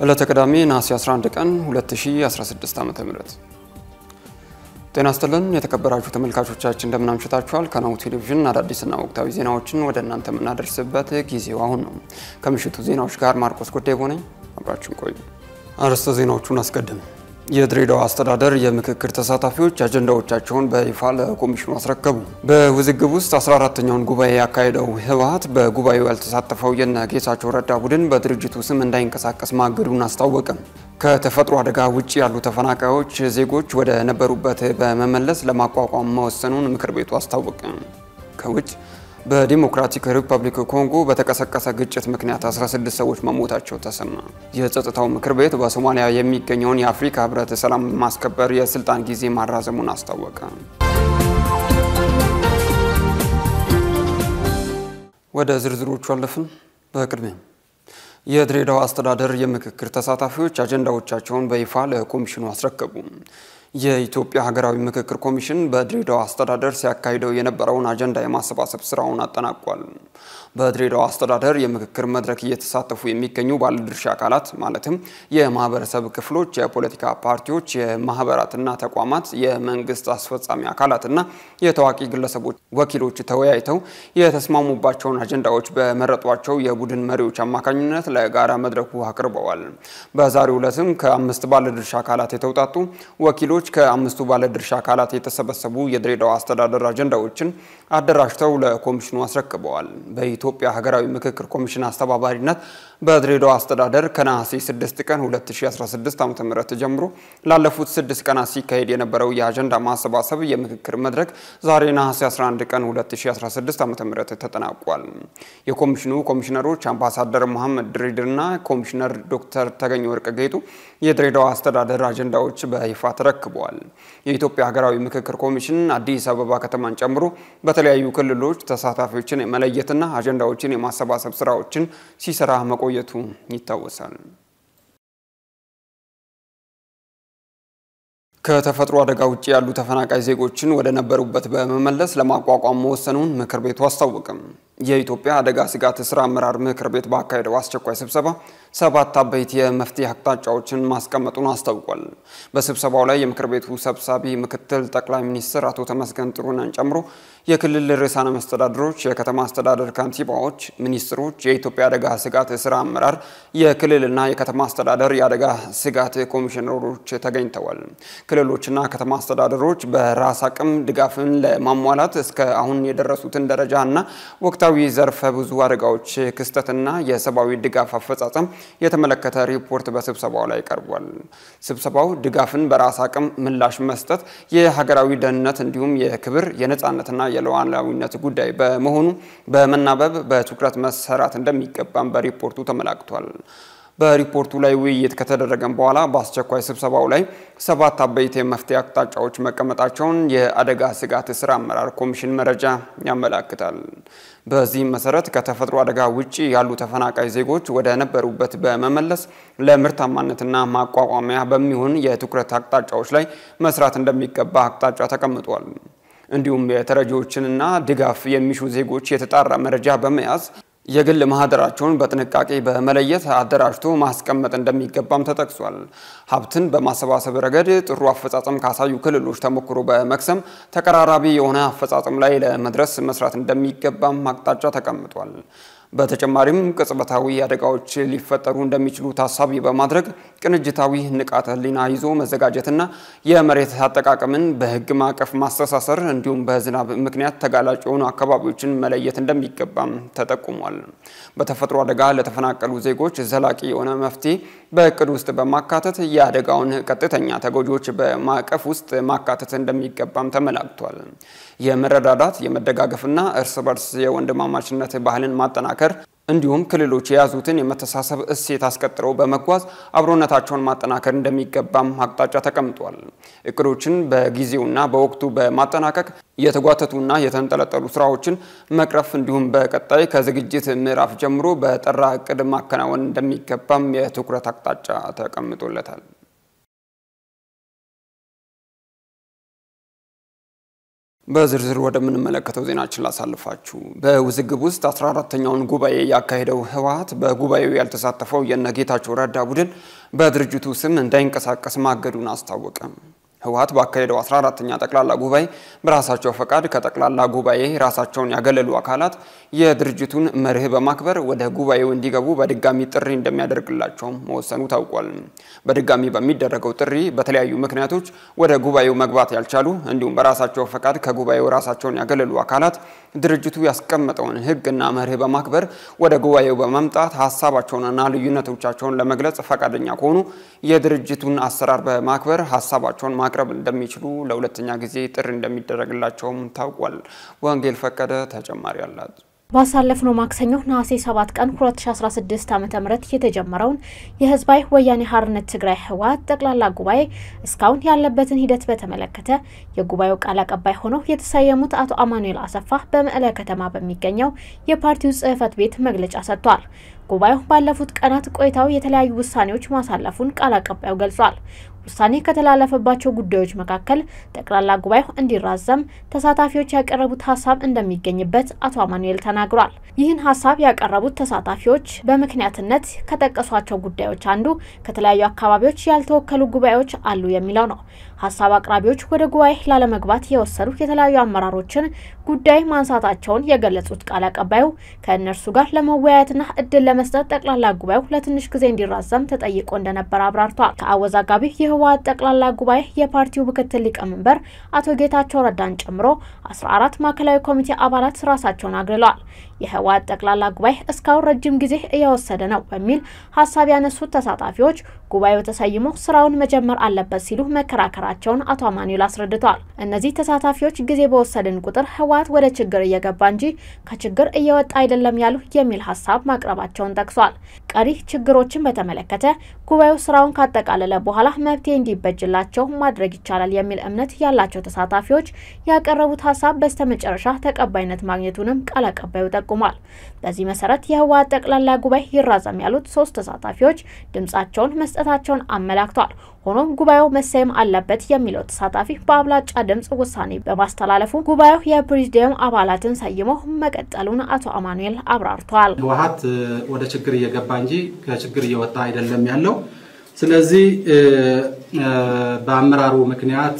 ዕለተ ቅዳሜ ነሐሴ 11 ቀን 2016 ዓ.ም ጤና ይስጥልን የተከበራችሁ ተመልካቾቻችን እንደምን አምሽታችኋል። ከናሁ ቴሌቪዥን አዳዲስና ወቅታዊ ዜናዎችን ወደ እናንተ የምናደርስበት ጊዜው አሁን ነው። ከምሽቱ ዜናዎች ጋር ማርቆስ ጉዳይ ሆነኝ፣ አብራችን ቆዩ። አርዕስተ ዜናዎቹን አስቀድም የድሬዳዋ አስተዳደር የምክክር ተሳታፊዎች አጀንዳዎቻቸውን በይፋ ለኮሚሽኑ አስረከቡ። በውዝግብ ውስጥ 14ተኛውን ጉባኤ ያካሄደው ህወሓት በጉባኤው ያልተሳተፈው የነ ጌታቸው ረዳ ቡድን በድርጅቱ ስም እንዳይንቀሳቀስ ማገዱን አስታወቀ። ከተፈጥሮ አደጋ ውጭ ያሉ ተፈናቃዮች ዜጎች ወደ ነበሩበት በመመለስ ለማቋቋም መወሰኑን ምክር ቤቱ አስታወቀ። ከውጭ በዲሞክራቲክ ሪፐብሊክ ኮንጎ በተቀሰቀሰ ግጭት ምክንያት 16 ሰዎች መሞታቸው ተሰማ። የጸጥታው ምክር ቤት በሶማሊያ የሚገኘውን የአፍሪካ ህብረት ሰላም ማስከበር የስልጣን ጊዜ ማራዘሙን አስታወቀ። ወደ ዝርዝሮቹ አለፍን። በቅድሚያ የድሬዳዋ አስተዳደር የምክክር ተሳታፊዎች አጀንዳዎቻቸውን በይፋ ለኮሚሽኑ አስረከቡ። የኢትዮጵያ ሀገራዊ ምክክር ኮሚሽን በድሬዳዋ አስተዳደር ሲያካሂደው የነበረውን አጀንዳ የማሰባሰብ ስራውን አጠናቋል። በድሬዳዋ አስተዳደር የምክክር መድረክ እየተሳተፉ የሚገኙ ባለድርሻ አካላት ማለትም የማህበረሰብ ክፍሎች፣ የፖለቲካ ፓርቲዎች፣ የማህበራትና ተቋማት፣ የመንግስት አስፈጻሚ አካላትና የታዋቂ ግለሰቦች ወኪሎች ተወያይተው የተስማሙባቸውን አጀንዳዎች በመረጧቸው የቡድን መሪዎች አማካኝነት ለጋራ መድረኩ አቅርበዋል። በዛሬው ዕለትም ከአምስት ባለድርሻ አካላት የተውጣጡ ወኪሎች ከአምስቱ ባለድርሻ አካላት የተሰበሰቡ የድሬዳዋ አስተዳደር አጀንዳዎችን አደራጅተው ለኮሚሽኑ አስረክበዋል። በኢትዮጵያ ሀገራዊ ምክክር ኮሚሽን አስተባባሪነት በድሬዳዋ አስተዳደር ከነሐሴ 6 ቀን 2016 ዓ.ም ጀምሮ ላለፉት ስድስት ቀናት ሲካሄድ የነበረው የአጀንዳ ማሰባሰብ የምክክር መድረክ ዛሬ ነሐሴ 11 ቀን 2016 ዓ.ም ተጠናቋል። የኮሚሽኑ ኮሚሽነሮች አምባሳደር መሐመድ ድሪድርና ኮሚሽነር ዶክተር ተገኘ ወርቅ ጌጡ የድሬዳዋ አስተዳደር አጀንዳዎች በይፋ ተረክበዋል። የኢትዮጵያ ሀገራዊ ምክክር ኮሚሽን አዲስ አበባ ከተማን ጨምሮ በተለያዩ ክልሎች ተሳታፊዎችን የመለየትና አጀንዳዎችን የማሰባሰብ ስራዎችን ሲሰራ መቆየቱ ይታወሳል። ከተፈጥሮ አደጋ ውጭ ያሉ ተፈናቃይ ዜጎችን ወደ ነበሩበት በመመለስ ለማቋቋም መወሰኑን ምክር ቤቱ አስታወቅም። የኢትዮጵያ አደጋ ስጋት ስራ አመራር ምክር ቤት ባካሄደው አስቸኳይ ስብሰባ ሰባት አበይት የመፍትሄ አቅጣጫዎችን ማስቀመጡን አስታውቋል። በስብሰባው ላይ የምክር ቤቱ ሰብሳቢ ምክትል ጠቅላይ ሚኒስትር አቶ ተመስገን ጥሩነህን ጨምሮ የክልል ርዕሳነ መስተዳድሮች፣ የከተማ አስተዳደር ከንቲባዎች፣ ሚኒስትሮች፣ የኢትዮጵያ አደጋ ስጋት ስራ አመራር፣ የክልልና የከተማ አስተዳደር የአደጋ ስጋት ኮሚሽነሮች ተገኝተዋል። ክልሎችና ከተማ አስተዳደሮች በራስ አቅም ድጋፍን ለማሟላት እስከ አሁን የደረሱትን ደረጃ እና ወቅታዊ ዘርፈ ብዙ አደጋዎች ክስተትና የሰብአዊ ድጋፍ አፈጻጸም የተመለከተ ሪፖርት በስብሰባው ላይ ቀርቧል። ስብሰባው ድጋፍን በራስ አቅም ምላሽ መስጠት የሀገራዊ ደህንነት እንዲሁም የክብር የነጻነትና የሉዓላዊነት ጉዳይ በመሆኑ በመናበብ በትኩረት መሰራት እንደሚገባም በሪፖርቱ ተመላክቷል። በሪፖርቱ ላይ ውይይት ከተደረገም በኋላ በአስቸኳይ ስብሰባው ላይ ሰባት አበይት የመፍትሄ አቅጣጫዎች መቀመጣቸውን የአደጋ ስጋት ስራ አመራር ኮሚሽን መረጃ ያመላክታል። በዚህም መሰረት ከተፈጥሮ አደጋ ውጭ ያሉ ተፈናቃይ ዜጎች ወደ ነበሩበት በመመለስ ለምርታማነትና ማቋቋሚያ በሚሆን የትኩረት አቅጣጫዎች ላይ መስራት እንደሚገባ አቅጣጫ ተቀምጧል። እንዲሁም የተረጂዎችንና ድጋፍ የሚሹ ዜጎች የተጣራ መረጃ በመያዝ የግል ማህደራቸውን በጥንቃቄ በመለየት አደራጅቶ ማስቀመጥ እንደሚገባም ተጠቅሷል። ሀብትን በማሰባሰብ ረገድ ጥሩ አፈጻጸም ካሳዩ ክልሎች ተሞክሮ በመቅሰም ተቀራራቢ የሆነ አፈጻጸም ላይ ለመድረስ መስራት እንደሚገባም አቅጣጫ ተቀምጧል። በተጨማሪም ቅጽበታዊ አደጋዎች ሊፈጠሩ እንደሚችሉ ታሳቢ በማድረግ ቅንጅታዊ ንቃተ ህሊና ይዞ መዘጋጀትና የመሬት አጠቃቀምን በሕግ ማዕቀፍ ማስተሳሰር እንዲሁም በዝናብ ምክንያት ተጋላጭ የሆኑ አካባቢዎችን መለየት እንደሚገባም ተጠቁሟል። በተፈጥሮ አደጋ ለተፈናቀሉ ዜጎች ዘላቂ የሆነ መፍትሄ በእቅድ ውስጥ በማካተት የአደጋውን ቀጥተኛ ተጎጂዎች በማዕቀፍ ውስጥ ማካተት እንደሚገባም ተመላክቷል። የመረዳዳት የመደጋገፍና እርስ በርስ የወንድማማችነት ባህልን ማጠናከር እንዲሁም ክልሎች የያዙትን የመተሳሰብ እሴት አስቀጥለው በመጓዝ አብሮነታቸውን ማጠናከር እንደሚገባም አቅጣጫ ተቀምጧል። እቅዶችን በጊዜውና በወቅቱ በማጠናቀቅ የተጓተቱና የተንጠለጠሉ ስራዎችን መቅረፍ እንዲሁም በቀጣይ ከዝግጅት ምዕራፍ ጀምሮ በጠራ እቅድ ማከናወን እንደሚገባም የትኩረት አቅጣጫ ተቀምጦለታል። በዝርዝር ወደምንመለከተው ዜናችን ላሳልፋችሁ። በውዝግብ ውስጥ 14ተኛውን ጉባኤ ያካሄደው ህወሓት በጉባኤው ያልተሳተፈው የነ ጌታቸው ረዳ ቡድን በድርጅቱ ስም እንዳይንቀሳቀስ ማገዱን አስታወቀ። ህወሓት ባካሄደው 14ተኛ ጠቅላላ ጉባኤ በራሳቸው ፈቃድ ከጠቅላላ ጉባኤ ራሳቸውን ያገለሉ አካላት የድርጅቱን መርህ በማክበር ወደ ጉባኤው እንዲገቡ በድጋሚ ጥሪ እንደሚያደርግላቸውም መወሰኑ ታውቋል። በድጋሚ በሚደረገው ጥሪ በተለያዩ ምክንያቶች ወደ ጉባኤው መግባት ያልቻሉ እንዲሁም በራሳቸው ፈቃድ ከጉባኤው ራሳቸውን ያገለሉ አካላት ድርጅቱ ያስቀመጠውን ህግና መርህ በማክበር ወደ ጉባኤው በመምጣት ሀሳባቸውንና ልዩነቶቻቸውን ለመግለጽ ፈቃደኛ ከሆኑ የድርጅቱን አሰራር በማክበር ሀሳባቸውን ማቅረብ እንደሚችሉ ለሁለተኛ ጊዜ ጥሪ እንደሚደረግላቸውም ታውቋል። ወንጌል ፈቀደ ተጨማሪ አላት። ባሳለፍነው ማክሰኞ ነሐሴ 7 ቀን 2016 ዓ.ም የተጀመረውን የህዝባዊ ወያኔ ሓርነት ትግራይ ህወሓት ጠቅላላ ጉባኤ እስካሁን ያለበትን ሂደት በተመለከተ የጉባኤው ቃል አቀባይ ሆነው የተሰየሙት አቶ አማኑኤል አሰፋ በመቀለ ከተማ በሚገኘው የፓርቲው ጽህፈት ቤት መግለጫ ሰጥቷል። ጉባኤው ባለፉት ቀናት ቆይታው የተለያዩ ውሳኔዎች ማሳለፉን ቃል አቀባዩ ገልጿል። ውሳኔ ከተላለፈባቸው ጉዳዮች መካከል ጠቅላላ ጉባኤው እንዲራዘም ተሳታፊዎች ያቀረቡት ሀሳብ እንደሚገኝበት አቶ አማኑኤል ተናግሯል። ይህን ሀሳብ ያቀረቡት ተሳታፊዎች በምክንያትነት ከጠቀሷቸው ጉዳዮች አንዱ ከተለያዩ አካባቢዎች ያልተወከሉ ጉባኤዎች አሉ የሚለው ነው። ሀሳብ አቅራቢዎች ወደ ጉባኤ ላለመግባት የወሰዱ የተለያዩ አመራሮችን ጉዳይ ማንሳታቸውን የገለጹት ቃል አቀባዩ ከእነርሱ ጋር ለመወያየትና እድል ለመስጠት ጠቅላላ ጉባኤው ለትንሽ ጊዜ እንዲራዘም ተጠይቆ እንደነበር አብራርተዋል። ከአወዛጋቢ የህወሓት ጠቅላላ ጉባኤ የፓርቲው ምክትል ሊቀመንበር አቶ ጌታቸው ረዳን ጨምሮ 14 ማዕከላዊ ኮሚቴ አባላት ራሳቸውን አግልለዋል። የህወሓት ጠቅላላ ጉባኤ እስካሁን ረጅም ጊዜ እየወሰደ ነው በሚል ሀሳብ ያነሱት ተሳታፊዎች ጉባኤው ተሰይሞ ስራውን መጀመር አለበት ሲሉ መከራከራቸውን አቶ አማኑኤል አስረድተዋል። እነዚህ ተሳታፊዎች ጊዜ በወሰድን ቁጥር ህወሓት ወደ ችግር እየገባ እንጂ ከችግር እየወጣ አይደለም ያሉ የሚል ሀሳብ ማቅረባቸውን ጠቅሷል። ቀሪ ችግሮችን በተመለከተ ጉባኤው ስራውን ካጠቃለለ በኋላ መፍትሄ እንዲበጅላቸው ማድረግ ይቻላል የሚል እምነት ያላቸው ተሳታፊዎች ያቀረቡት ሀሳብ በስተመጨረሻ ተቀባይነት ማግኘቱንም ቃል አቀባዩ ጠቁሟል። በዚህ መሰረት የህወሓት ጠቅላላ ጉባኤ ይራዘም ያሉት ሶስት ተሳታፊዎች ድምጻቸውን መስጠታቸውን አመላክቷል። ሆኖም ጉባኤው መሰየም አለበት የሚለው ተሳታፊ በአብላጫ ድምጽ ውሳኔ በማስተላለፉ ጉባኤው የፕሬዚዲየም አባላትን ሰይሞ መቀጠሉን አቶ አማኑኤል አብራርተዋል። ህወሓት ወደ ችግር እየገባ እንጂ ከችግር እየወጣ አይደለም ያለው። ስለዚህ በአመራሩ ምክንያት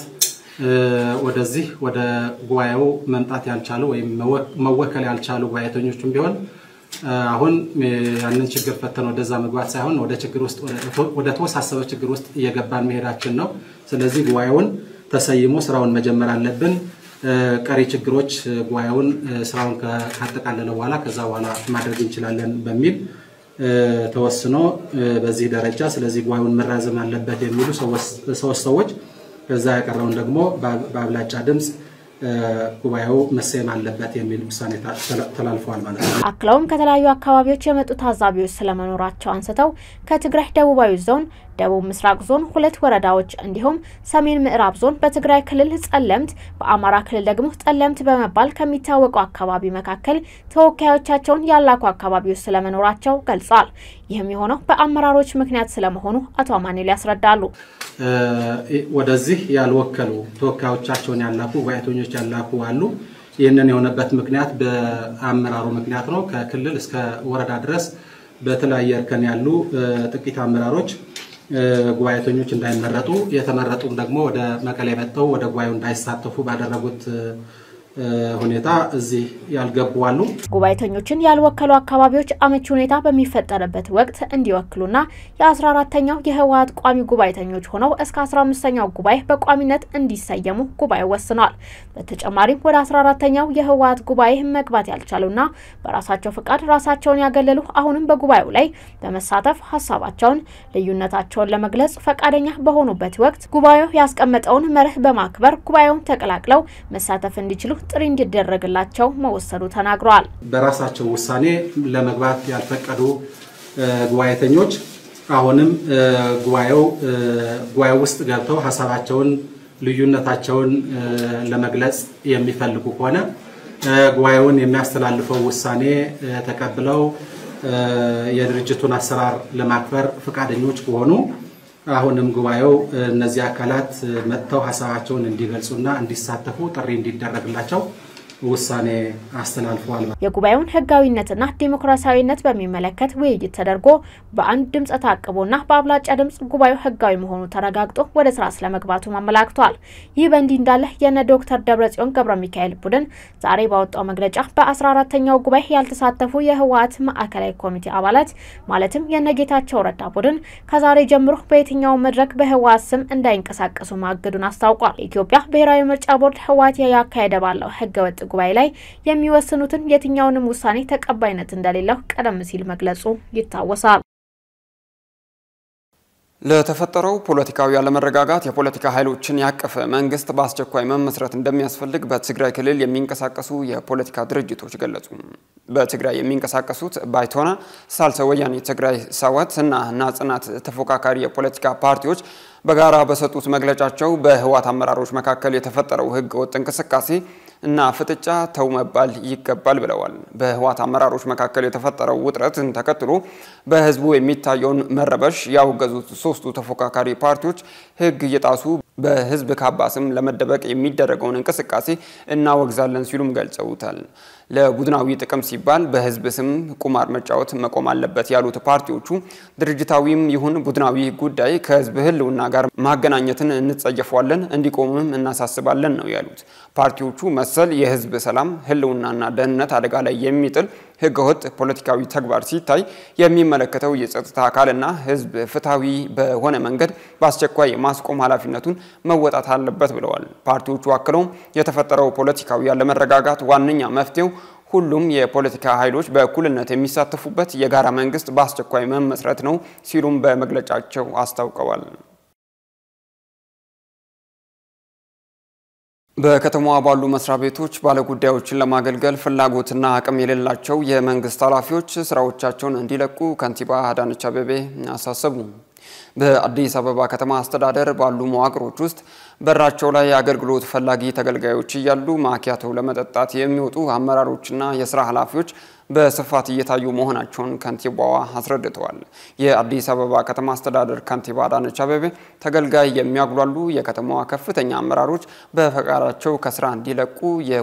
ወደዚህ ወደ ጉባኤው መምጣት ያልቻሉ ወይም መወከል ያልቻሉ ጉባኤተኞችም ቢሆን አሁን ያንን ችግር ፈተን ወደዛ መግባት ሳይሆን ወደ ችግር ውስጥ ወደ ተወሳሰበ ችግር ውስጥ እየገባን መሄዳችን ነው። ስለዚህ ጉባኤውን ተሰይሞ ስራውን መጀመር አለብን። ቀሪ ችግሮች ጉባኤውን ስራውን ካጠቃለለ በኋላ ከዛ በኋላ ማድረግ እንችላለን በሚል ተወስኖ በዚህ ደረጃ ስለዚህ ጉባኤውን መራዘም አለበት የሚሉ ሶስት ሰዎች ከዛ ያቀረውን ደግሞ በአብላጫ ድምፅ ጉባኤው መሰየም አለበት የሚል ውሳኔ ተላልፈዋል ማለት ነው። አክለውም ከተለያዩ አካባቢዎች የመጡ ታዛቢዎች ስለመኖራቸው አንስተው ከትግራይ ደቡባዊ ዞን፣ ደቡብ ምስራቅ ዞን ሁለት ወረዳዎች እንዲሁም ሰሜን ምዕራብ ዞን በትግራይ ክልል ጸለምት፣ በአማራ ክልል ደግሞ ጠለምት በመባል ከሚታወቁ አካባቢ መካከል ተወካዮቻቸውን ያላኩ አካባቢዎች ስለመኖራቸው ገልጿል። ይህም የሆነው በአመራሮች ምክንያት ስለመሆኑ አቶ አማኑኤል ያስረዳሉ። ወደዚህ ያልወከሉ ተወካዮቻቸውን ያላኩ ጉባኤተኞች ያላኩ አሉ። ይህንን የሆነበት ምክንያት በአመራሩ ምክንያት ነው። ከክልል እስከ ወረዳ ድረስ በተለያየ እርከን ያሉ ጥቂት አመራሮች ጉባኤተኞች እንዳይመረጡ የተመረጡም ደግሞ ወደ መቀሌ መጥተው ወደ ጉባኤው እንዳይሳተፉ ባደረጉት ሁኔታ እዚህ ያልገቡ አሉ። ጉባኤተኞችን ያልወከሉ አካባቢዎች አመቺ ሁኔታ በሚፈጠርበት ወቅት እንዲወክሉና የ14ተኛው የህወሓት ቋሚ ጉባኤተኞች ሆነው እስከ 15ኛው ጉባኤ በቋሚነት እንዲሰየሙ ጉባኤው ወስኗል። በተጨማሪም ወደ 14ተኛው የህወሓት ጉባኤ መግባት ያልቻሉና በራሳቸው ፍቃድ ራሳቸውን ያገለሉ አሁንም በጉባኤው ላይ በመሳተፍ ሀሳባቸውን፣ ልዩነታቸውን ለመግለጽ ፈቃደኛ በሆኑበት ወቅት ጉባኤው ያስቀመጠውን መርህ በማክበር ጉባኤውን ተቀላቅለው መሳተፍ እንዲችሉ ጥሪ እንዲደረግላቸው መወሰዱ ተናግረዋል። በራሳቸው ውሳኔ ለመግባት ያልፈቀዱ ጉባኤተኞች አሁንም ጉባኤው ጉባኤው ውስጥ ገብተው ሀሳባቸውን፣ ልዩነታቸውን ለመግለጽ የሚፈልጉ ከሆነ ጉባኤውን የሚያስተላልፈው ውሳኔ ተቀብለው የድርጅቱን አሰራር ለማክበር ፈቃደኞች ከሆኑ አሁንም ጉባኤው እነዚህ አካላት መጥተው ሀሳባቸውን እንዲገልጹና እንዲሳተፉ ጥሪ እንዲደረግላቸው ውሳኔ አስተላልፈዋል። የጉባኤውን ህጋዊነትና ዲሞክራሲያዊነት በሚመለከት ውይይት ተደርጎ በአንድ ድምፅ ታቅቦና በአብላጫ ድምፅ ጉባኤው ህጋዊ መሆኑ ተረጋግጦ ወደ ስራ ስለመግባቱ አመላክቷል። ይህ በእንዲህ እንዳለ የነ ዶክተር ደብረጽዮን ገብረ ሚካኤል ቡድን ዛሬ ባወጣው መግለጫ በ14ተኛው ጉባኤ ያልተሳተፉ የህወሓት ማዕከላዊ ኮሚቴ አባላት ማለትም የነጌታቸው ረዳ ቡድን ከዛሬ ጀምሮ በየትኛው መድረክ በህወሓት ስም እንዳይንቀሳቀሱ ማገዱን አስታውቋል። የኢትዮጵያ ብሔራዊ ምርጫ ቦርድ ህወሓት ያካሄደ ባለው ህገወጥ ጉባኤ ላይ የሚወስኑትን የትኛውንም ውሳኔ ተቀባይነት እንደሌለው ቀደም ሲል መግለጹ ይታወሳል። ለተፈጠረው ፖለቲካዊ አለመረጋጋት የፖለቲካ ኃይሎችን ያቀፈ መንግስት በአስቸኳይ መመስረት እንደሚያስፈልግ በትግራይ ክልል የሚንቀሳቀሱ የፖለቲካ ድርጅቶች ገለጹ። በትግራይ የሚንቀሳቀሱት ባይቶና፣ ሳልሳይ ወያኔ ትግራይ፣ ሰወት እና ናጽናት ተፎካካሪ የፖለቲካ ፓርቲዎች በጋራ በሰጡት መግለጫቸው በህወሓት አመራሮች መካከል የተፈጠረው ህገ ወጥ እንቅስቃሴ እና ፍጥጫ ተው መባል ይገባል ብለዋል። በህወሓት አመራሮች መካከል የተፈጠረው ውጥረትን ተከትሎ በህዝቡ የሚታየውን መረበሽ ያወገዙት ሶስቱ ተፎካካሪ ፓርቲዎች ህግ እየጣሱ በህዝብ ካባ ስም ለመደበቅ የሚደረገውን እንቅስቃሴ እናወግዛለን ሲሉም ገልጸውታል። ለቡድናዊ ጥቅም ሲባል በህዝብ ስም ቁማር መጫወት መቆም አለበት ያሉት ፓርቲዎቹ ድርጅታዊም ይሁን ቡድናዊ ጉዳይ ከህዝብ ህልውና ጋር ማገናኘትን እንጸየፈዋለን፣ እንዲቆምም እናሳስባለን ነው ያሉት። ፓርቲዎቹ መሰል የህዝብ ሰላም ህልውናና ደህንነት አደጋ ላይ የሚጥል ህገወጥ ፖለቲካዊ ተግባር ሲታይ የሚመለከተው የጸጥታ አካልና ህዝብ ፍትሐዊ በሆነ መንገድ በአስቸኳይ የማስቆም ኃላፊነቱን መወጣት አለበት ብለዋል። ፓርቲዎቹ አክለውም የተፈጠረው ፖለቲካዊ ያለመረጋጋት ዋነኛ መፍትሄው ሁሉም የፖለቲካ ኃይሎች በእኩልነት የሚሳተፉበት የጋራ መንግስት በአስቸኳይ መመስረት ነው ሲሉም በመግለጫቸው አስታውቀዋል። በከተማዋ ባሉ መስሪያ ቤቶች ባለጉዳዮችን ለማገልገል ፍላጎትና አቅም የሌላቸው የመንግስት ኃላፊዎች ስራዎቻቸውን እንዲለቁ ከንቲባ አዳነች አቤቤ አሳሰቡ። በአዲስ አበባ ከተማ አስተዳደር ባሉ መዋቅሮች ውስጥ በራቸው ላይ አገልግሎት ፈላጊ ተገልጋዮች እያሉ ማኪያቶ ለመጠጣት የሚወጡ አመራሮችና የስራ ኃላፊዎች በስፋት እየታዩ መሆናቸውን ከንቲባዋ አስረድተዋል። የአዲስ አበባ ከተማ አስተዳደር ከንቲባ አዳነች አቤቤ ተገልጋይ የሚያጉላሉ የከተማዋ ከፍተኛ አመራሮች በፈቃዳቸው ከስራ እንዲለቁ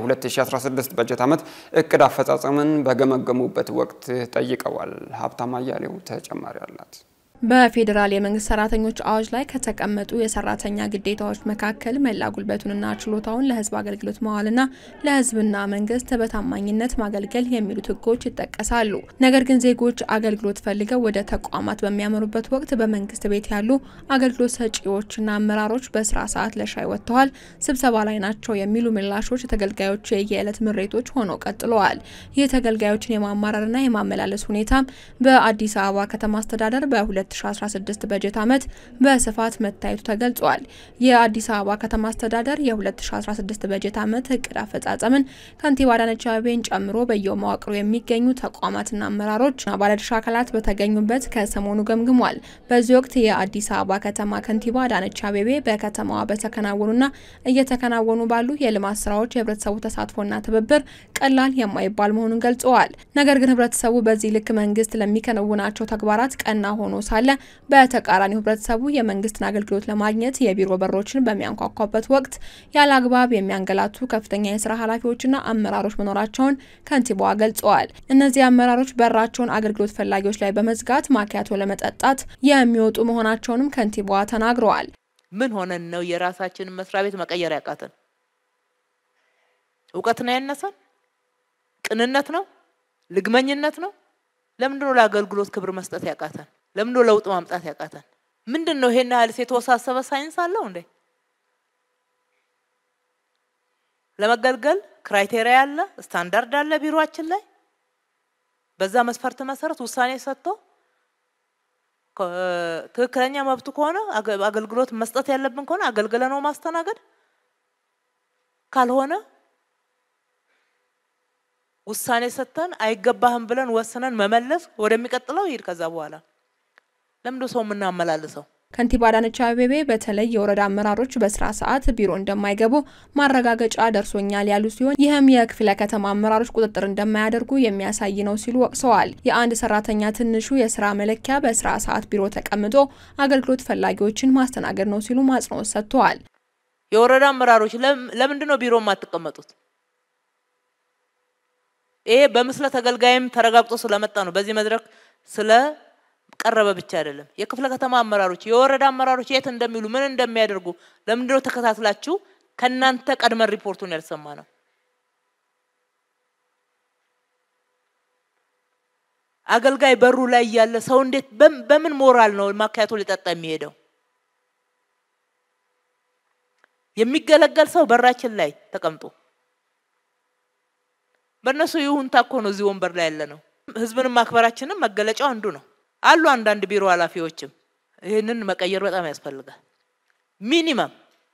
የ2016 በጀት ዓመት እቅድ አፈጻጸምን በገመገሙበት ወቅት ጠይቀዋል። ሀብታም አያሌው ተጨማሪ አላት። በፌዴራል የመንግስት ሰራተኞች አዋጅ ላይ ከተቀመጡ የሰራተኛ ግዴታዎች መካከል መላ ጉልበቱንና ችሎታውን ለሕዝብ አገልግሎት መዋልና ለሕዝብና መንግስት በታማኝነት ማገልገል የሚሉት ሕጎች ይጠቀሳሉ። ነገር ግን ዜጎች አገልግሎት ፈልገው ወደ ተቋማት በሚያመሩበት ወቅት በመንግስት ቤት ያሉ አገልግሎት ሰጪዎችና አመራሮች በስራ ሰዓት ለሻይ ወጥተዋል፣ ስብሰባ ላይ ናቸው የሚሉ ምላሾች የተገልጋዮች የየዕለት ምሬቶች ሆነው ቀጥለዋል። ይህ ተገልጋዮችን የማማረርና የማመላለስ ሁኔታም በአዲስ አበባ ከተማ አስተዳደር በ 2016 በጀት ዓመት በስፋት መታየቱ ተገልጿል። የአዲስ አበባ ከተማ አስተዳደር የ2016 በጀት ዓመት እቅድ አፈጻጸምን ከንቲባ አዳነች አቤቤን ጨምሮ በየመዋቅሩ የሚገኙ ተቋማትና አመራሮችና ባለድርሻ አካላት በተገኙበት ከሰሞኑ ገምግሟል። በዚህ ወቅት የአዲስ አበባ ከተማ ከንቲባ አዳነች አቤቤ በከተማዋ በተከናወኑና እየተከናወኑ ባሉ የልማት ስራዎች የህብረተሰቡ ተሳትፎና ትብብር ቀላል የማይባል መሆኑን ገልጸዋል። ነገር ግን ህብረተሰቡ በዚህ ልክ መንግስት ለሚከናውናቸው ተግባራት ቀና ሆኖ ሳለ በተቃራኒው ህብረተሰቡ የመንግስትን አገልግሎት ለማግኘት የቢሮ በሮችን በሚያንኳኳበት ወቅት ያለ አግባብ የሚያንገላቱ ከፍተኛ የስራ ኃላፊዎችና አመራሮች መኖራቸውን ከንቲባዋ ገልጸዋል። እነዚህ አመራሮች በራቸውን አገልግሎት ፈላጊዎች ላይ በመዝጋት ማኪያቶ ለመጠጣት የሚወጡ መሆናቸውንም ከንቲባዋ ተናግረዋል። ምን ሆነን ነው የራሳችንን መስሪያ ቤት መቀየር ያቃተን? እውቀት ነው ያነሰን? ቅንነት ነው? ልግመኝነት ነው? ለምንድን ነው ለአገልግሎት ክብር መስጠት ያቃተን? ለምንድን ነው ለውጥ ማምጣት ያቃተን? ምንድን ነው ይሄን ያህል የተወሳሰበ ሳይንስ አለው እንዴ? ለመገልገል ክራይቴሪያ አለ፣ ስታንዳርድ አለ ቢሮአችን ላይ። በዛ መስፈርት መሰረት ውሳኔ ሰጥቶ ትክክለኛ መብቱ ከሆነ አገልግሎት መስጠት ያለብን ከሆነ አገልግለ ነው ማስተናገድ ካልሆነ ውሳኔ ሰጥተን አይገባህም ብለን ወስነን መመለስ ወደሚቀጥለው ይሄድ። ከዛ በኋላ ለምንድን ሰው የምናመላልሰው? ከንቲባ አዳነች አቤቤ በተለይ የወረዳ አመራሮች በስራ ሰዓት ቢሮ እንደማይገቡ ማረጋገጫ ደርሶኛል ያሉ ሲሆን ይህም የክፍለ ከተማ አመራሮች ቁጥጥር እንደማያደርጉ የሚያሳይ ነው ሲሉ ወቅሰዋል። የአንድ ሰራተኛ ትንሹ የስራ መለኪያ በስራ ሰዓት ቢሮ ተቀምጦ አገልግሎት ፈላጊዎችን ማስተናገድ ነው ሲሉ አጽንኦት ሰጥተዋል። የወረዳ አመራሮች ለምንድን ነው ቢሮ የማትቀመጡት? ይሄ በምስለ ተገልጋይም ተረጋግጦ ስለመጣ ነው። በዚህ መድረክ ስለቀረበ ብቻ አይደለም። የክፍለ ከተማ አመራሮች፣ የወረዳ አመራሮች የት እንደሚሉ ምን እንደሚያደርጉ ለምንድን ነው ተከታትላችሁ ከእናንተ ቀድመን ሪፖርቱን ያልሰማ ነው? አገልጋይ በሩ ላይ ያለ ሰው እንዴት በምን ሞራል ነው ማካያቶ ሊጠጣ የሚሄደው? የሚገለገል ሰው በራችን ላይ ተቀምጦ በእነሱ ይሁንታ እኮ ነው እዚህ ወንበር ላይ ያለ ነው። ህዝብንም ማክበራችንም መገለጫው አንዱ ነው። አሉ አንዳንድ ቢሮ ኃላፊዎችም ይህንን መቀየር በጣም ያስፈልጋል። ሚኒመም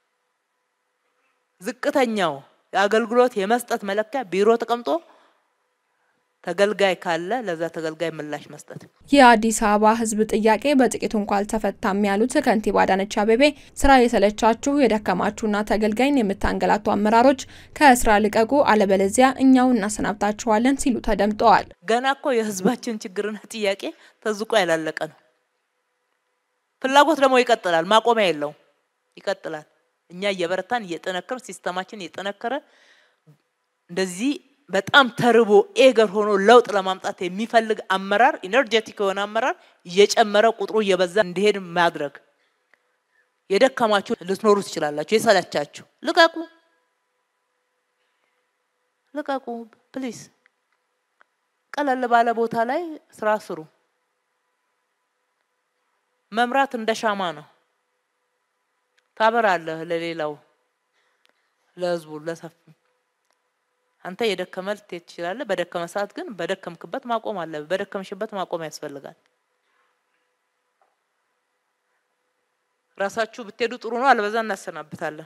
ዝቅተኛው የአገልግሎት የመስጠት መለኪያ ቢሮ ተቀምጦ ተገልጋይ ካለ ለዛ ተገልጋይ ምላሽ መስጠት። የአዲስ አበባ ህዝብ ጥያቄ በጥቂቱ እንኳ አልተፈታም ያሉት ከንቲባ አዳነች አቤቤ ስራ የሰለቻችሁ የደከማችሁና ተገልጋይን የምታንገላቱ አመራሮች ከስራ ልቀቁ፣ አለበለዚያ እኛው እናሰናብታችኋለን ሲሉ ተደምጠዋል። ገና እኮ የህዝባችን ችግርና ጥያቄ ተዝቆ ያላለቀ ነው። ፍላጎት ደግሞ ይቀጥላል፣ ማቆሚያ የለውም፣ ይቀጥላል። እኛ እየበረታን እየጠነከረ ሲስተማችን እየጠነከረ እንደዚህ በጣም ተርቦ ኤገር ሆኖ ለውጥ ለማምጣት የሚፈልግ አመራር ኢነርጄቲክ የሆነ አመራር እየጨመረ ቁጥሩ እየበዛ እንዲሄድ ማድረግ። የደከማችሁ ልትኖሩ ትችላላችሁ። የሰለቻችሁ ልቀቁ፣ ልቀቁ ፕሊዝ። ቀለል ባለ ቦታ ላይ ስራ ስሩ። መምራት እንደ ሻማ ነው። ታበራለህ ለሌላው፣ ለህዝቡ፣ ለሰፊ አንተ የደከመ ልትሄድ ትችላለህ። በደከመ ሰዓት ግን በደከምክበት ማቆም አለ። በደከምሽበት ማቆም ያስፈልጋል። ራሳችሁ ብትሄዱ ጥሩ ነው። አለበዛ እናሰናብታለን።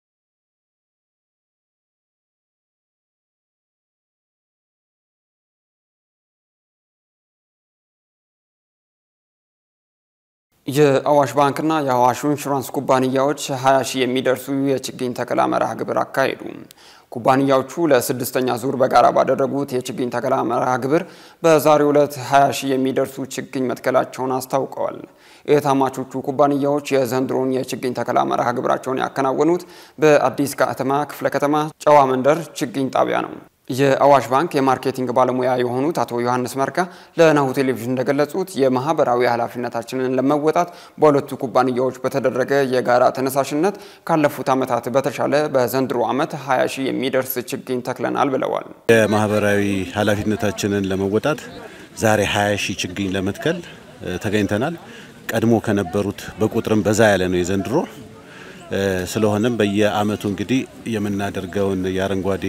የአዋሽ ባንክና የአዋሽ ኢንሹራንስ ኩባንያዎች 20 ሺህ የሚደርሱ የችግኝ ተከላ መርሃ ግብር አካሄዱ። ኩባንያዎቹ ለስድስተኛ ዙር በጋራ ባደረጉት የችግኝ ተከላ መርሃ ግብር በዛሬው ዕለት 20 ሺህ የሚደርሱ ችግኝ መትከላቸውን አስታውቀዋል። የታማቾቹ ኩባንያዎች የዘንድሮን የችግኝ ተከላ መርሃ ግብራቸውን ያከናወኑት በአዲስ ከተማ ክፍለ ከተማ ጨዋ መንደር ችግኝ ጣቢያ ነው። የአዋሽ ባንክ የማርኬቲንግ ባለሙያ የሆኑት አቶ ዮሐንስ መርካ ለናሁ ቴሌቪዥን እንደገለጹት የማህበራዊ ኃላፊነታችንን ለመወጣት በሁለቱ ኩባንያዎች በተደረገ የጋራ ተነሳሽነት ካለፉት ዓመታት በተሻለ በዘንድሮ ዓመት 20 ሺህ የሚደርስ ችግኝ ተክለናል ብለዋል። የማህበራዊ ኃላፊነታችንን ለመወጣት ዛሬ 20 ሺህ ችግኝ ለመትከል ተገኝተናል። ቀድሞ ከነበሩት በቁጥርም በዛ ያለ ነው የዘንድሮ። ስለሆነም በየአመቱ እንግዲህ የምናደርገውን የአረንጓዴ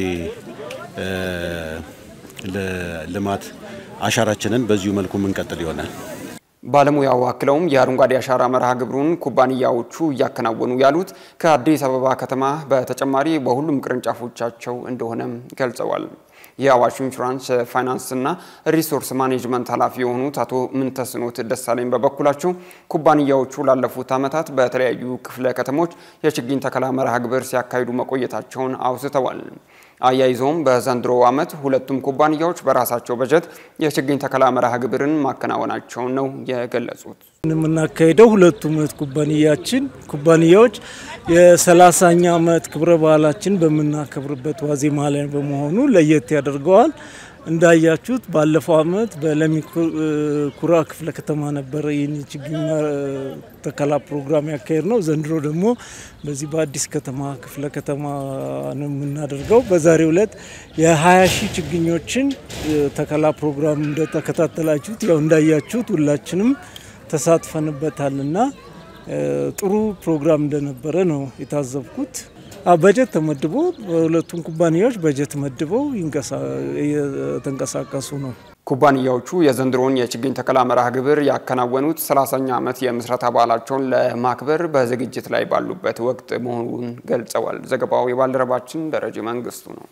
ልማት አሻራችንን በዚሁ መልኩ የምንቀጥል ይሆናል። ባለሙያው አክለውም የአረንጓዴ አሻራ መርሃ ግብሩን ኩባንያዎቹ እያከናወኑ ያሉት ከአዲስ አበባ ከተማ በተጨማሪ በሁሉም ቅርንጫፎቻቸው እንደሆነም ገልጸዋል። የአዋሽ ኢንሹራንስ ፋይናንስና ሪሶርስ ማኔጅመንት ኃላፊ የሆኑት አቶ ምንተስኖት ደሳለኝ በበኩላቸው ኩባንያዎቹ ላለፉት ዓመታት በተለያዩ ክፍለ ከተሞች የችግኝ ተከላ መርሃ ግብር ሲያካሂዱ መቆየታቸውን አውስተዋል። አያይዘውም በዘንድሮ ዓመት ሁለቱም ኩባንያዎች በራሳቸው በጀት የችግኝ ተከላ መርሃ ግብርን ማከናወናቸውን ነው የገለጹት። የምናካሄደው ሁለቱም እህት ኩባንያችን ኩባንያዎች የሰላሳኛ ዓመት ክብረ በዓላችን በምናከብርበት ዋዜማ ላይ በመሆኑ ለየት ያደርገዋል። እንዳያችሁት ባለፈው ዓመት በለሚ ኩራ ክፍለ ከተማ ነበረ ይህን ችግኝ ተከላ ፕሮግራም ያካሄድ ነው። ዘንድሮ ደግሞ በዚህ በአዲስ ከተማ ክፍለ ከተማ ነው የምናደርገው። በዛሬው ዕለት የ20 ሺህ ችግኞችን ተከላ ፕሮግራም እንደተከታተላችሁት ያው እንዳያችሁት ሁላችንም ተሳትፈንበታልና ጥሩ ፕሮግራም እንደነበረ ነው የታዘብኩት። በጀት ተመድቦ በሁለቱም ኩባንያዎች በጀት መድበው የተንቀሳቀሱ ነው። ኩባንያዎቹ የዘንድሮውን የችግኝ ተከላ መርሃ ግብር ያከናወኑት 30ኛ ዓመት የምስረታ በዓላቸውን ለማክበር በዝግጅት ላይ ባሉበት ወቅት መሆኑን ገልጸዋል። ዘገባው የባልደረባችን ደረጀ መንግስቱ ነው።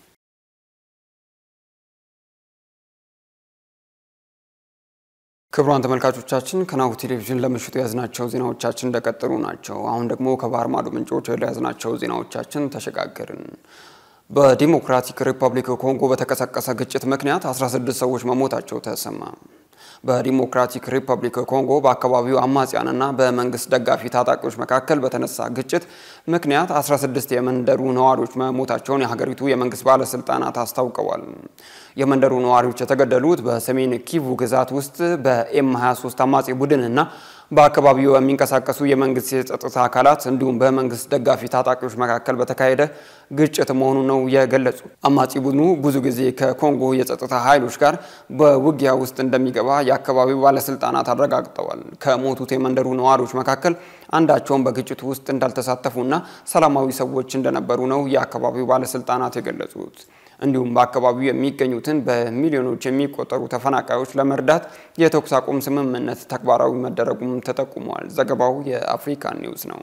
ክቡራን ተመልካቾቻችን ከናሁ ቴሌቪዥን ለምሽቱ የያዝናቸው ዜናዎቻችን እንደቀጠሉ ናቸው። አሁን ደግሞ ከባህር ማዶ ምንጮች ወደ ያዝናቸው ዜናዎቻችን ተሸጋገርን። በዲሞክራቲክ ሪፐብሊክ ኮንጎ በተቀሰቀሰ ግጭት ምክንያት 16 ሰዎች መሞታቸው ተሰማ። በዲሞክራቲክ ሪፐብሊክ ኮንጎ በአካባቢው አማጽያንና በመንግስት ደጋፊ ታጣቂዎች መካከል በተነሳ ግጭት ምክንያት 16 የመንደሩ ነዋሪዎች መሞታቸውን የሀገሪቱ የመንግስት ባለስልጣናት አስታውቀዋል። የመንደሩ ነዋሪዎች የተገደሉት በሰሜን ኪቩ ግዛት ውስጥ በኤም 23 አማጺ ቡድንና በአካባቢው የሚንቀሳቀሱ የመንግስት የጸጥታ አካላት እንዲሁም በመንግስት ደጋፊ ታጣቂዎች መካከል በተካሄደ ግጭት መሆኑ ነው የገለጹ። አማጺ ቡድኑ ብዙ ጊዜ ከኮንጎ የጸጥታ ኃይሎች ጋር በውጊያ ውስጥ እንደሚገባ የአካባቢው ባለስልጣናት አረጋግጠዋል። ከሞቱት የመንደሩ ነዋሪዎች መካከል አንዳቸውም በግጭቱ ውስጥ እንዳልተሳተፉና ሰላማዊ ሰዎች እንደነበሩ ነው የአካባቢው ባለስልጣናት የገለጹት። እንዲሁም በአካባቢው የሚገኙትን በሚሊዮኖች የሚቆጠሩ ተፈናቃዮች ለመርዳት የተኩስ አቁም ስምምነት ተግባራዊ መደረጉም ተጠቁሟል። ዘገባው የአፍሪካ ኒውስ ነው።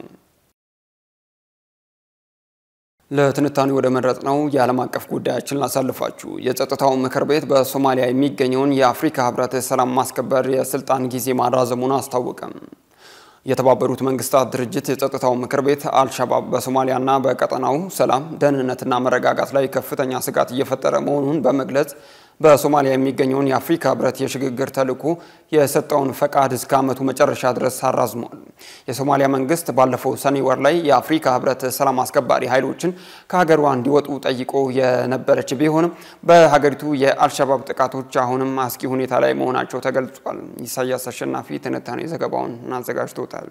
ለትንታኔ ወደ መረጥ ነው የዓለም አቀፍ ጉዳያችን ላሳልፋችሁ። የጸጥታው ምክር ቤት በሶማሊያ የሚገኘውን የአፍሪካ ህብረት ሰላም ማስከበር የስልጣን ጊዜ ማራዘሙን አስታወቀም። የተባበሩት መንግስታት ድርጅት የጸጥታው ምክር ቤት አልሸባብ በሶማሊያና በቀጠናው ሰላም፣ ደህንነትና መረጋጋት ላይ ከፍተኛ ስጋት እየፈጠረ መሆኑን በመግለጽ በሶማሊያ የሚገኘውን የአፍሪካ ህብረት የሽግግር ተልዕኮ የሰጠውን ፈቃድ እስከ ዓመቱ መጨረሻ ድረስ አራዝሟል። የሶማሊያ መንግስት ባለፈው ሰኔ ወር ላይ የአፍሪካ ህብረት ሰላም አስከባሪ ኃይሎችን ከሀገሯ እንዲወጡ ጠይቆ የነበረች ቢሆንም በሀገሪቱ የአልሸባብ ጥቃቶች አሁንም አስጊ ሁኔታ ላይ መሆናቸው ተገልጿል። ኢሳያስ አሸናፊ ትንታኔ ዘገባውን አዘጋጅቶታል።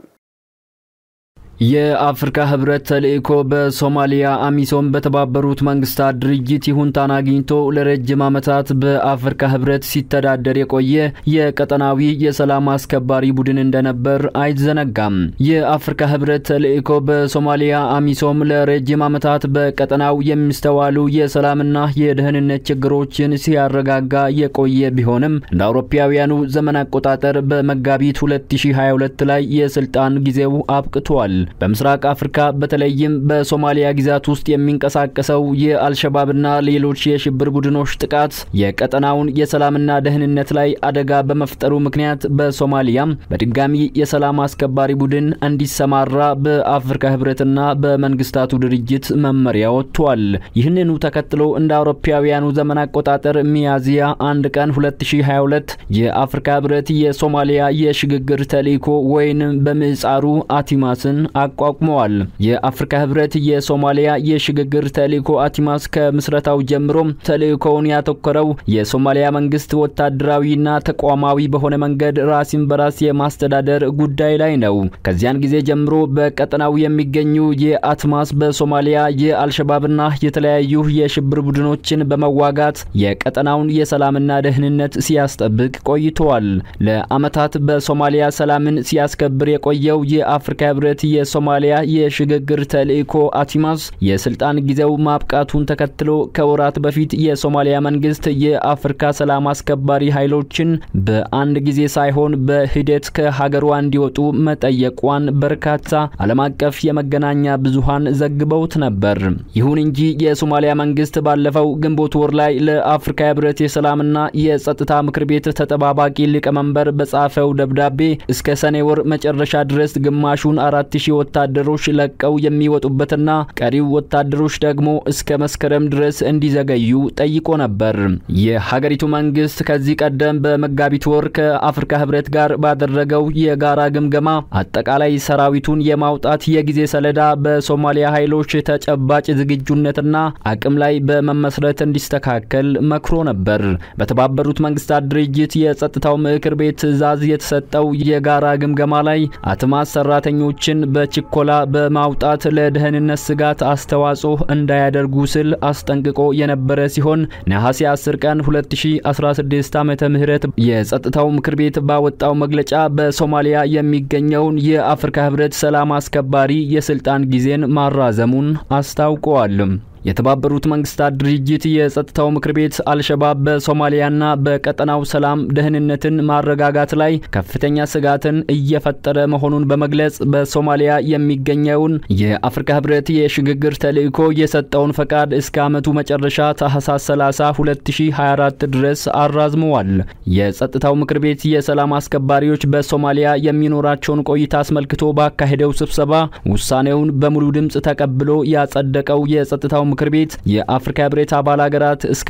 የአፍሪካ ህብረት ተልእኮ በሶማሊያ አሚሶም በተባበሩት መንግስታት ድርጅት ይሁንታን አግኝቶ ለረጅም ዓመታት በአፍሪካ ህብረት ሲተዳደር የቆየ የቀጠናዊ የሰላም አስከባሪ ቡድን እንደነበር አይዘነጋም። የአፍሪካ ህብረት ተልእኮ በሶማሊያ አሚሶም ለረጅም ዓመታት በቀጠናው የሚስተዋሉ የሰላምና የደህንነት ችግሮችን ሲያረጋጋ የቆየ ቢሆንም እንደ አውሮፓውያኑ ዘመን አቆጣጠር በመጋቢት 2022 ላይ የስልጣን ጊዜው አብቅቷል። በምስራቅ አፍሪካ በተለይም በሶማሊያ ግዛት ውስጥ የሚንቀሳቀሰው የአልሸባብና ሌሎች የሽብር ቡድኖች ጥቃት የቀጠናውን የሰላምና ደህንነት ላይ አደጋ በመፍጠሩ ምክንያት በሶማሊያም በድጋሚ የሰላም አስከባሪ ቡድን እንዲሰማራ በአፍሪካ ህብረትና በመንግስታቱ ድርጅት መመሪያ ወጥቷል። ይህንኑ ተከትሎ እንደ አውሮፓውያኑ ዘመን አቆጣጠር ሚያዝያ አንድ ቀን 2022 የአፍሪካ ህብረት የሶማሊያ የሽግግር ተልዕኮ ወይንም በምህጻሩ አቲማስን አቋቁመዋል። የአፍሪካ ህብረት የሶማሊያ የሽግግር ተልዕኮ አቲማስ ከምስረታው ጀምሮ ተልዕኮውን ያተኮረው የሶማሊያ መንግስት ወታደራዊና ተቋማዊ በሆነ መንገድ ራስን በራስ የማስተዳደር ጉዳይ ላይ ነው። ከዚያን ጊዜ ጀምሮ በቀጠናው የሚገኙ የአትማስ በሶማሊያ የአልሸባብና የተለያዩ የሽብር ቡድኖችን በመዋጋት የቀጠናውን የሰላምና ደህንነት ሲያስጠብቅ ቆይተዋል። ለአመታት በሶማሊያ ሰላምን ሲያስከብር የቆየው የአፍሪካ ህብረት የሶማሊያ የሽግግር ተልዕኮ አቲማስ የስልጣን ጊዜው ማብቃቱን ተከትሎ ከወራት በፊት የሶማሊያ መንግስት የአፍሪካ ሰላም አስከባሪ ኃይሎችን በአንድ ጊዜ ሳይሆን በሂደት ከሀገሯ እንዲወጡ መጠየቋን በርካታ ዓለም አቀፍ የመገናኛ ብዙሃን ዘግበውት ነበር። ይሁን እንጂ የሶማሊያ መንግስት ባለፈው ግንቦት ወር ላይ ለአፍሪካ ህብረት የሰላምና የጸጥታ ምክር ቤት ተጠባባቂ ሊቀመንበር በጻፈው ደብዳቤ እስከ ሰኔ ወር መጨረሻ ድረስ ግማሹን አራት ሺህ ወታደሮች ለቀው የሚወጡበትና ቀሪው ወታደሮች ደግሞ እስከ መስከረም ድረስ እንዲዘገዩ ጠይቆ ነበር። የሀገሪቱ መንግስት ከዚህ ቀደም በመጋቢት ወር ከአፍሪካ ህብረት ጋር ባደረገው የጋራ ግምገማ አጠቃላይ ሰራዊቱን የማውጣት የጊዜ ሰሌዳ በሶማሊያ ኃይሎች ተጨባጭ ዝግጁነትና አቅም ላይ በመመስረት እንዲስተካከል መክሮ ነበር። በተባበሩት መንግስታት ድርጅት የጸጥታው ምክር ቤት ትዕዛዝ የተሰጠው የጋራ ግምገማ ላይ አትማስ ሰራተኞችን በችኮላ በማውጣት ለደህንነት ስጋት አስተዋጽኦ እንዳያደርጉ ስል አስጠንቅቆ የነበረ ሲሆን ነሐሴ 10 ቀን 2016 ዓመተ ምህረት የጸጥታው ምክር ቤት ባወጣው መግለጫ በሶማሊያ የሚገኘውን የአፍሪካ ህብረት ሰላም አስከባሪ የስልጣን ጊዜን ማራዘሙን አስታውቀዋል። የተባበሩት መንግስታት ድርጅት የጸጥታው ምክር ቤት አልሸባብ በሶማሊያና በቀጠናው ሰላም ደህንነትን ማረጋጋት ላይ ከፍተኛ ስጋትን እየፈጠረ መሆኑን በመግለጽ በሶማሊያ የሚገኘውን የአፍሪካ ህብረት የሽግግር ተልዕኮ የሰጠውን ፈቃድ እስከ ዓመቱ መጨረሻ ታህሳስ 30 2024 ድረስ አራዝመዋል። የጸጥታው ምክር ቤት የሰላም አስከባሪዎች በሶማሊያ የሚኖራቸውን ቆይታ አስመልክቶ ባካሄደው ስብሰባ ውሳኔውን በሙሉ ድምፅ ተቀብሎ ያጸደቀው የጸጥታው ምክር ቤት የአፍሪካ ህብረት አባል ሀገራት እስከ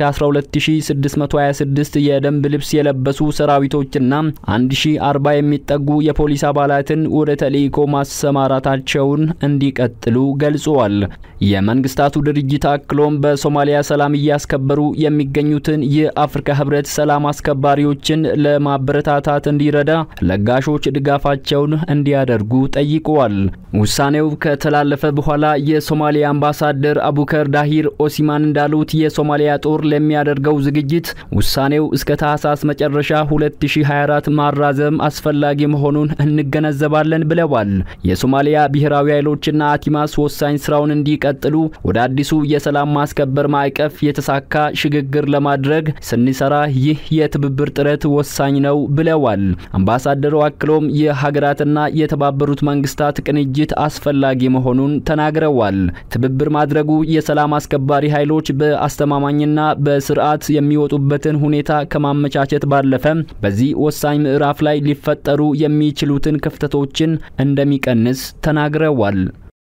12626 የደንብ ልብስ የለበሱ ሰራዊቶችና 1040 የሚጠጉ የፖሊስ አባላትን ወደ ተልዕኮ ማሰማራታቸውን እንዲቀጥሉ ገልጸዋል። የመንግስታቱ ድርጅት አክሎም በሶማሊያ ሰላም እያስከበሩ የሚገኙትን የአፍሪካ ህብረት ሰላም አስከባሪዎችን ለማበረታታት እንዲረዳ ለጋሾች ድጋፋቸውን እንዲያደርጉ ጠይቀዋል። ውሳኔው ከተላለፈ በኋላ የሶማሊያ አምባሳደር አቡከር ዳሂር ኦሲማን እንዳሉት የሶማሊያ ጦር ለሚያደርገው ዝግጅት ውሳኔው እስከ ታህሳስ መጨረሻ 2024 ማራዘም አስፈላጊ መሆኑን እንገነዘባለን ብለዋል። የሶማሊያ ብሔራዊ ኃይሎችና አቲማስ ወሳኝ ስራውን እንዲቀጥሉ ወደ አዲሱ የሰላም ማስከበር ማዕቀፍ የተሳካ ሽግግር ለማድረግ ስንሰራ ይህ የትብብር ጥረት ወሳኝ ነው ብለዋል። አምባሳደሩ አክሎም የሀገራትና የተባበሩት መንግስታት ቅንጅት አስፈላጊ መሆኑን ተናግረዋል። ትብብር ማድረጉ የሰላም አስከባሪ ኃይሎች በአስተማማኝና በስርዓት የሚወጡበትን ሁኔታ ከማመቻቸት ባለፈ በዚህ ወሳኝ ምዕራፍ ላይ ሊፈጠሩ የሚችሉትን ክፍተቶችን እንደሚቀንስ ተናግረዋል።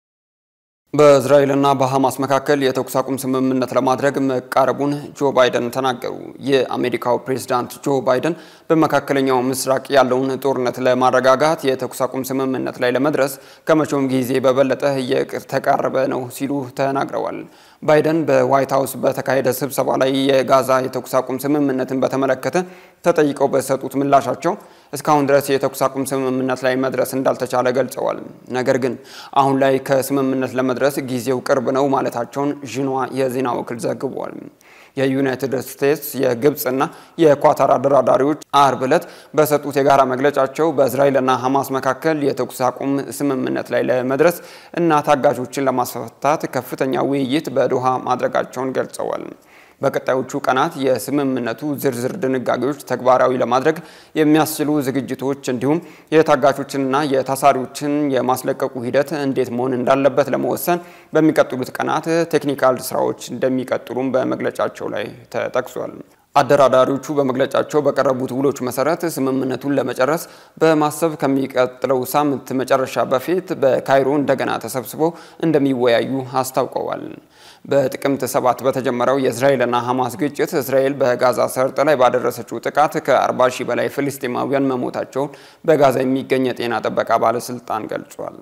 በእስራኤልና በሐማስ መካከል የተኩስ አቁም ስምምነት ለማድረግ መቃረቡን ጆ ባይደን ተናገሩ። የአሜሪካው ፕሬዝዳንት ጆ ባይደን በመካከለኛው ምስራቅ ያለውን ጦርነት ለማረጋጋት የተኩስ አቁም ስምምነት ላይ ለመድረስ ከመቼውም ጊዜ በበለጠ እየተቃረበ ነው ሲሉ ተናግረዋል። ባይደን በዋይት ሀውስ በተካሄደ ስብሰባ ላይ የጋዛ የተኩስ አቁም ስምምነትን በተመለከተ ተጠይቀው በሰጡት ምላሻቸው እስካሁን ድረስ የተኩስ አቁም ስምምነት ላይ መድረስ እንዳልተቻለ ገልጸዋል። ነገር ግን አሁን ላይ ከስምምነት ለመድረስ ጊዜው ቅርብ ነው ማለታቸውን ዥንዋ የዜና ወኪል ዘግቧል። የዩናይትድ ስቴትስ የግብፅና የኳታር አደራዳሪዎች አርብ ዕለት በሰጡት የጋራ መግለጫቸው በእስራኤልና ሐማስ መካከል የተኩስ አቁም ስምምነት ላይ ለመድረስ እና ታጋቾችን ለማስፈታት ከፍተኛ ውይይት በዶሃ ማድረጋቸውን ገልጸዋል። በቀጣዮቹ ቀናት የስምምነቱ ዝርዝር ድንጋጌዎች ተግባራዊ ለማድረግ የሚያስችሉ ዝግጅቶች እንዲሁም የታጋቾችንና የታሳሪዎችን የማስለቀቁ ሂደት እንዴት መሆን እንዳለበት ለመወሰን በሚቀጥሉት ቀናት ቴክኒካል ስራዎች እንደሚቀጥሉም በመግለጫቸው ላይ ተጠቅሷል። አደራዳሪዎቹ በመግለጫቸው በቀረቡት ውሎች መሰረት ስምምነቱን ለመጨረስ በማሰብ ከሚቀጥለው ሳምንት መጨረሻ በፊት በካይሮ እንደገና ተሰብስበው እንደሚወያዩ አስታውቀዋል። በጥቅምት ሰባት በተጀመረው የእስራኤልና ሐማስ ግጭት እስራኤል በጋዛ ሰርጥ ላይ ባደረሰችው ጥቃት ከ40 ሺህ በላይ ፍልስጤማውያን መሞታቸውን በጋዛ የሚገኝ የጤና ጥበቃ ባለስልጣን ገልጿል።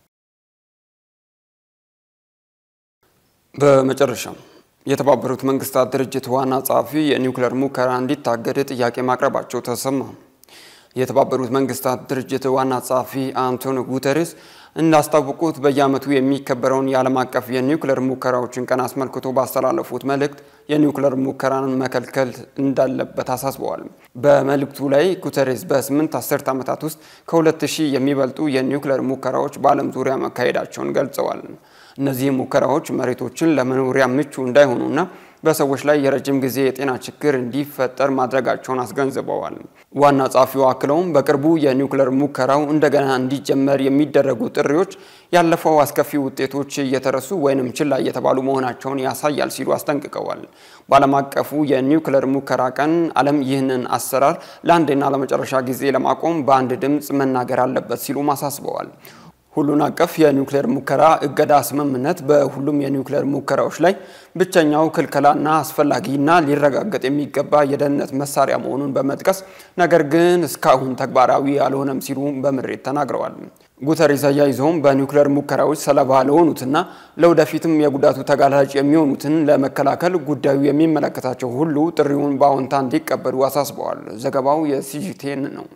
በመጨረሻም የተባበሩት መንግስታት ድርጅት ዋና ጸሐፊ የኒውክሌር ሙከራ እንዲታገድ ጥያቄ ማቅረባቸው ተሰማ። የተባበሩት መንግስታት ድርጅት ዋና ጸሐፊ አንቶኒዮ ጉተሬስ እንዳስታወቁት በየዓመቱ የሚከበረውን የዓለም አቀፍ የኒውክሌር ሙከራዎችን ቀን አስመልክቶ ባስተላለፉት መልእክት የኒውክሌር ሙከራን መከልከል እንዳለበት አሳስበዋል። በመልእክቱ ላይ ጉተሬስ በስምንት አስርት ዓመታት ውስጥ ከሁለት ሺህ የሚበልጡ የኒውክሌር ሙከራዎች በዓለም ዙሪያ መካሄዳቸውን ገልጸዋል። እነዚህ ሙከራዎች መሬቶችን ለመኖሪያ ምቹ እንዳይሆኑና በሰዎች ላይ የረጅም ጊዜ የጤና ችግር እንዲፈጠር ማድረጋቸውን አስገንዝበዋል። ዋና ጸሐፊው አክለውም በቅርቡ የኒውክሌር ሙከራው እንደገና እንዲጀመር የሚደረጉ ጥሪዎች ያለፈው አስከፊ ውጤቶች እየተረሱ ወይንም ችላ እየተባሉ መሆናቸውን ያሳያል ሲሉ አስጠንቅቀዋል። በዓለም አቀፉ የኒውክሌር ሙከራ ቀን ዓለም ይህንን አሰራር ለአንዴና ለመጨረሻ ጊዜ ለማቆም በአንድ ድምፅ መናገር አለበት ሲሉም አሳስበዋል። ሁሉን አቀፍ የኒውክሌር ሙከራ እገዳ ስምምነት በሁሉም የኒውክሌር ሙከራዎች ላይ ብቸኛው ክልከላና አስፈላጊና ሊረጋገጥ የሚገባ የደህንነት መሳሪያ መሆኑን በመጥቀስ ነገር ግን እስካሁን ተግባራዊ አልሆነም ሲሉ በምሬት ተናግረዋል። ጉተሬስ አያይዘውም በኒውክሌር ሙከራዎች ሰለባ ለሆኑትና ለወደፊትም የጉዳቱ ተጋላጭ የሚሆኑትን ለመከላከል ጉዳዩ የሚመለከታቸው ሁሉ ጥሪውን በአዎንታ እንዲቀበሉ አሳስበዋል። ዘገባው የሲጂቴን ነው።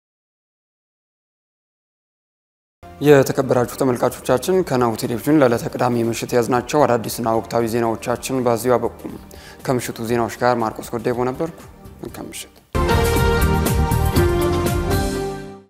የተከበራችሁ ተመልካቾቻችን ከናሁ ቴሌቪዥን ለዕለተ ቅዳሜ ምሽት የያዝናቸው አዳዲስና ወቅታዊ ዜናዎቻችን በዚሁ አበቁም። ከምሽቱ ዜናዎች ጋር ማርቆስ ጎዴቦ ነበርኩ። መልካም ምሽት።